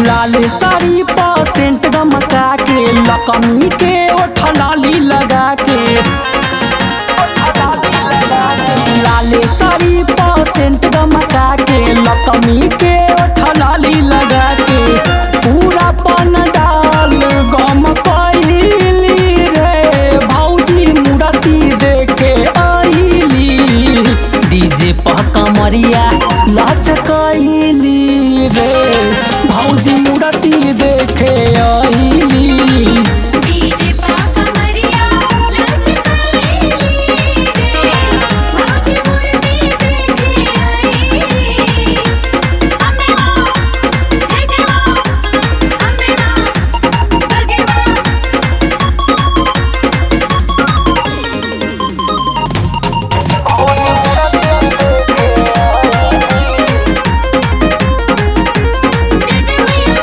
लाल sari percent गमका के लकमी के ओठलाली लगा के लाल साड़ी परसेंट गमका के लकमी के ओठलाली लगा के पूरा पन डाल गम कैली रे भौजी मूर्ति देखे आईली डीजे पर कमरिया लचकैली रे भौजी मूर्ति देखे आईली डीजे पा कमरिया लचकाईली रे मौज मूर्ति देखे आई अम्मे मां जय जय मां अम्मे मां दुर्गे मां जय जय मैया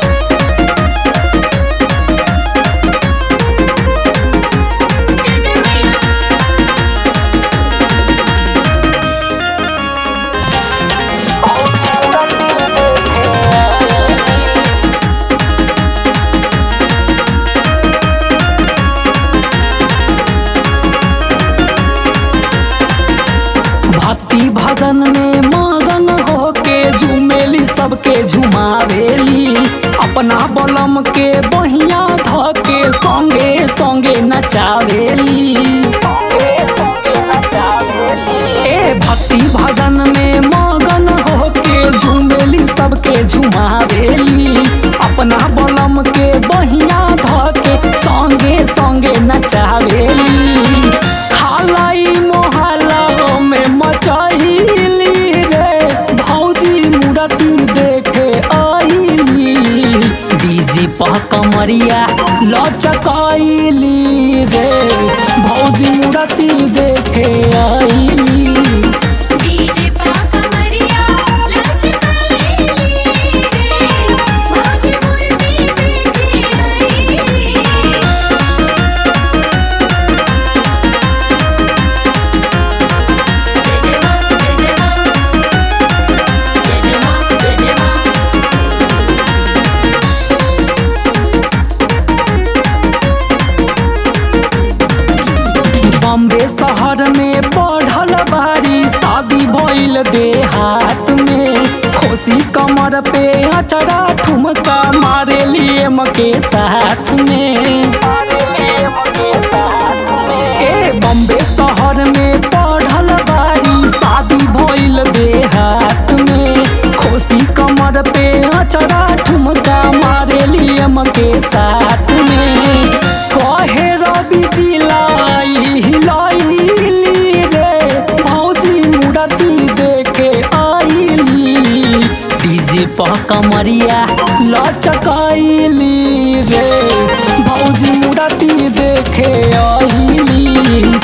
जय जय मैया भक्ति भजन में मगन होके झूमेली सबके झुमावेली अपना बलम के बहिया धके संगे संगे नचावेली ए भक्ति भजन में मगन होके झूमेली सबके झुमावेली अपना बलम के बहिया धके संगे संगे नचावेली हालाई मोहल्ला में मचैली रे भौजी मूर्ति देखे आईली डीजे पर कमरिया लचकैली रे भौजी मूर्ति देखे आईली डीजे पा कमरिया लचकाईली रे मौज मूर्ति देखे आई जय जय मां जय जय मां जय जय मां जय जय मां बॉम्बे शहर में पढ़ल बारी शादी भइल देहात में खोसी कमर पे अचरा ठुमका मारे लिए के साथ में ए बॉम्बे शहर में पढ़ल बारी शादी भइल देहात में खोसी कमर पे अचरा ठुमका मारे लिए के साथ में कहे रवि चिलाई हिलाइली रे भौजी मूर्ति देखे आईली डीजे पर कमरिया लचकैली रे भौजी मूर्ति देखे आईली